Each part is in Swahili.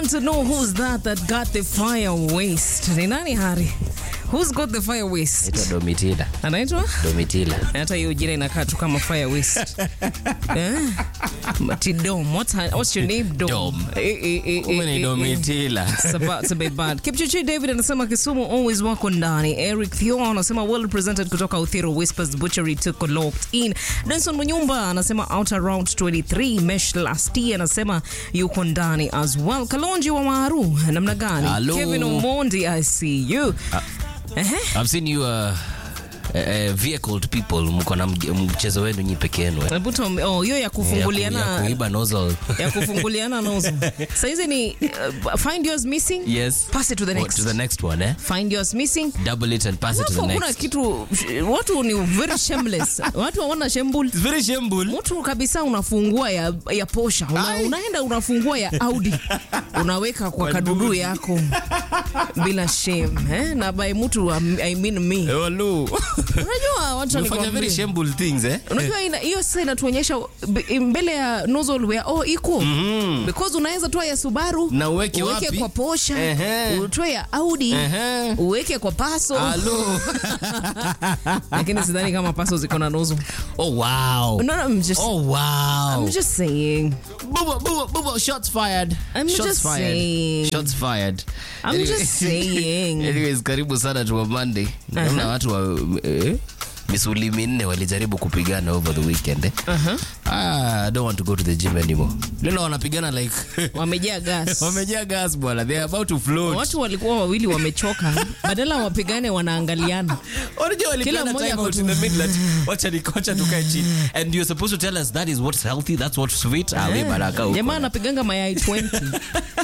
to know who's that that got the fire waste. Ni nani Hari? Who's got the fire waste? Naitwa Domitila. Anaitwa? Domitila. Hata hiyo jina inakaa tu kama fire waste. eh? Mati Dom. What's, her, what's your name? Dom. Dom. Eh, eh, eh, eh, Kumbe ni eh, eh. Domitila. It's about to be bad. Kipchichi David anasema Kisumu always wako ndani. Eric Theo anasema well represented kutoka Uthiro Whispers Butchery tuko locked in. Denson Munyumba anasema out around 23. Mesh Lasti anasema yuko ndani as well. Kalonji wa Maru namna gani? Hello. Kevin Omondi I see you. Ehe. I've seen you uh, uh, vehicled people mko na mge- mchezo wenu nyi peke yenu. eh. Buto, oh, hiyo ya Ya ku- kufunguliana ya kuiba nozzle. ya kufunguliana nozo. Saizi ni uh, find yours missing. Yes. Pass it to the What, next. to the next one, eh? Find yours missing. Double it and pass it to Alafu the hakuna next. kitu watu ni very shameless watu hawana shembul It's very shameful. mtu kabisa unafungua ya, ya posha una, Ai. unaenda unafungua ya audi unaweka kwa kadudu yako bila shame eh? na by mtu um, I mean me Hello. unajua watu Umefanya very nikwambie shameful things, eh? unajua ina- hiyo sasa inatuonyesha b- mbele ya nozzle where oh iko because unaweza toa ya Subaru Na uweke uweke wapi? kwa Porsche Ehe. utoe ya Audi Ehe. uweke kwa Paso Hello. lakini sidhani kama Paso ziko na nozzle Oh wow. no, no, I'm just Oh wow. I'm just saying Buba, buba, buba, shots fired. I'm shots just fired. saying. Shots fired. I'm just saying. Anyways, karibu sana tu Monday. Naona watu wa eh, misuli minne walijaribu kupigana over the weekend. Eh? Ah, I don't want to go to the gym anymore. Leo wanapigana like wamejaa gas wamejaa gas bwana. They are about to float. watu walikuwa wawili wamechoka badala wapigane wanaangaliana Unajua walipeana mmoja time out ako in the middle ati, wacha ni kocha tukae chini. And you're supposed to tell us that is what's healthy, that's what's sweet. Ah, we baraka huko. jamaa anapiganga mayai 20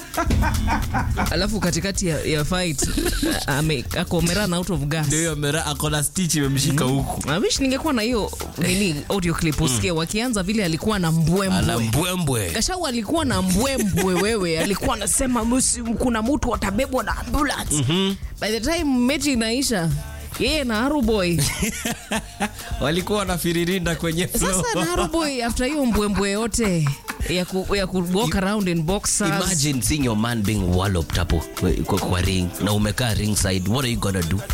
alafu katikati ya, ya fight ame- ako amerun out of gas Ndio mera akona stitch imemshika huku. I wish ningekuwa na hiyo nini audio clip usikie wakianza vile alikuwa na Ana mbwembwe mbwembwe. Gashau alikuwa na mbwembwe wewe, alikuwa anasema "Musi- kuna mtu atabebwa na ambulance. By the time mechi inaisha yeye na Haruboy walikuwa wanafiririnda kwenye floor. sasa, na Haruboy after hiyo mbwembwe yote ya ku, ya ku walk around in boxers Imagine seeing your man being walloped hapo kwa, kwa ring na umekaa ringside. What are you gonna do?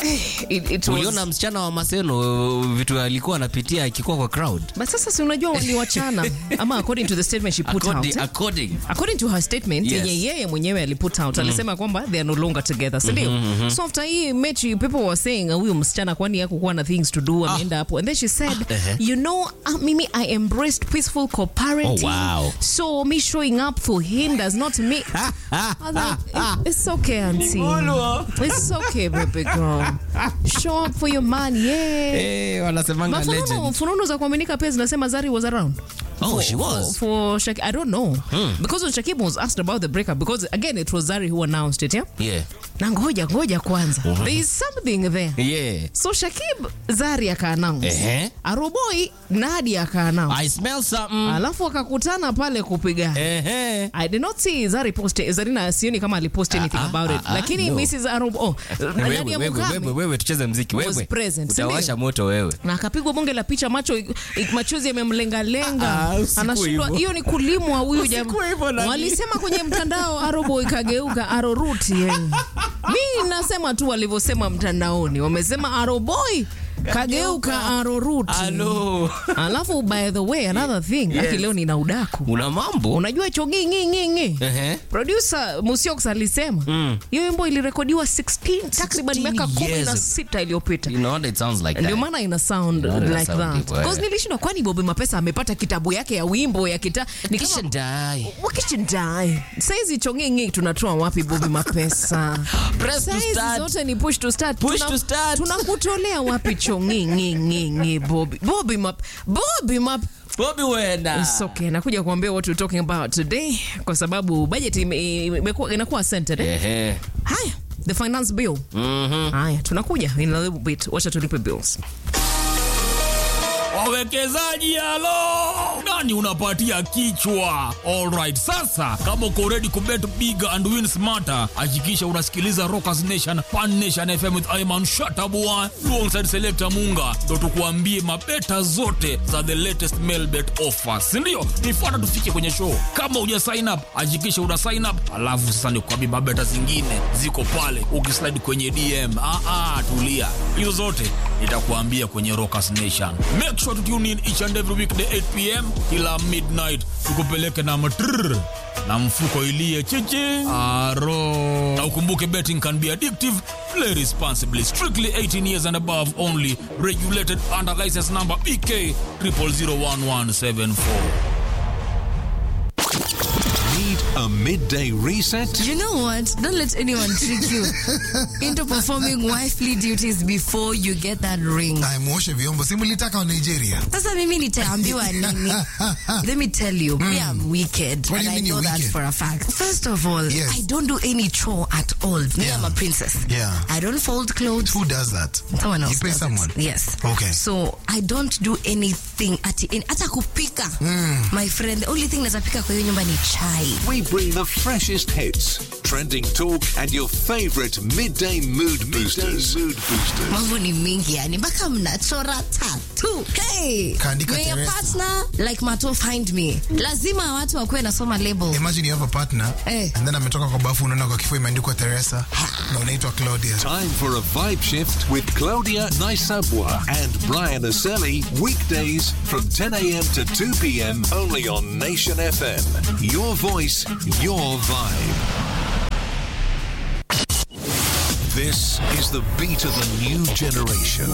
it, it Uliona was, msichana wa Maseno vitu alikuwa anapitia akikuwa kwa crowd. but sasa si unajua waliwachana ama according to the statement she put According, out eh? according. according to her statement Yes. yenye yeye mwenyewe aliput out alisema kwamba they are no longer together sindio so after hii mechi people were saying uh, huyu msichana kwani yakukuwa na things to do ameenda hapo and then she said ehe. you know uh, mimi i embraced peaceful co-parenting Oh, wow. so me showing up for him does not mean I was like, "It- it's okay auntie it's okay baby girl show up for your man yeah Eh, wanasemanga mafununu legend. fununu za kuaminika pia zinasema zari was around Oh, for, she was. for, for Shak- I don't know because when Shakib was asked about the breakup because again it was Zari who announced it yeah Yeah. na ngoja ngoja kwanza there is something there Yeah. so Shakib Zari akaannounce Ehe. Aroboi Nadi akaannounce I smell something. alafu wakakutana pale kupigana Ehe. I did not see Zari post Zarina sioni kama alipost anything ah, about it ah, ah, lakini no. Mrs. Arobo oh, Wewe, Nadia wewe, Mukami wewe, wewe tucheze mziki was wewe. present, si Utawasha ndio? moto wewe. na akapigwa bonge la picha macho ik- machozi yamemlengalenga Ah, usiku anashindwa hivyo. hiyo ni kulimwa huyu Usiku jamaa hivyo nani? walisema kwenye mtandao arobo ikageuka aroruti yani. mi nasema tu walivyosema mtandaoni wamesema aroboi kageuka aroruti Hello. alafu by the way another thing Yes. aki leo nina udaku Una mambo? unajua hicho ngingingingi Ehe. producer Musiox alisema hiyo wimbo ilirekodiwa 16 takriban 16 miaka kumi na years. sita iliyopita You know what it sounds like ndio that. maana ina sound Ndio maana ina like sound that hivyo, eh. because nilishindwa kwani Bobi Mapesa amepata kitabu yake ya wimbo ya kita ni Kisha kama die. wakishindai saizi chongingi tunatoa wapi Bobi Mapesa Press to saizi start. zote ni push to start Push to start. tunakutolea wapi chongingingingi Bobi Bobi Map Bobi Map Bobby wenda. It's okay. Nakuja kuambia what we're talking about today kwa sababu budget ime- imekuwa inakuwa centered. Eh? Ehe. Haya, the finance bill. Mhm. Haya, tunakuja in a little bit. Wacha tulipe bills. wawekezaji halo nani unapatia kichwa alright sasa kama uko ready kubet big and win smarter hakikisha unasikiliza rockers nation pan nation fm with iman shatabua alongside selector munga ndo tukuambie mabeta zote za the latest mail bet offers sindio nifuata tufike kwenye show kama uja sign up hakikisha una sign up alafu sasa nikuambie mabeta zingine ziko pale ukislide kwenye dm ah, ah, tulia hizo zote nitakuambia kwenye rockers nation make sure to tune in each and every weekday 8 pm kila midnight tukupeleke na matrrr na mfuko ilie chichi aro na ukumbuke betting can be addictive play responsibly strictly 18 years and above only regulated under license number bk 0001174 Need a midday reset? You know what? Don't let anyone trick you into performing wifely duties before you get that ring. Aimwoshe vyombo si mlitaka wa Nigeria. Sasa mimi nitaambiwa nini? Let me tell you, me I'm wicked. What do and you mean I know you're that wicked? for a fact. First of all, Yes. I don't do any chore at all. Me, Yeah. I'm a princess. Yeah. I don't fold clothes. Who does that? Someone else You pay does it. someone? Yes. Okay. So I don't do anything ati in, hata kupika. My friend, the only thing naweza pika kwa hiyo nyumba ni chai. We bring the freshest hits, trending talk, and your favorite midday mood boosters. mood boosters. mambo ni mingi yani mpaka mnachora tatu hey, Kaandika may your Teresa. partner like mato find me lazima watu wakuwe nasoma label Imagine you have a partner Eh. and then ametoka kwa bafu unaona kwa kifua imeandikwa Teresa na unaitwa Claudia. Time for a vibe shift with Claudia Naisabwa and Brian Aselli. Weekdays from 10 a.m. to 2 p.m. only on Nation FM. Your voice, your vibe. This is the beat of a new generation.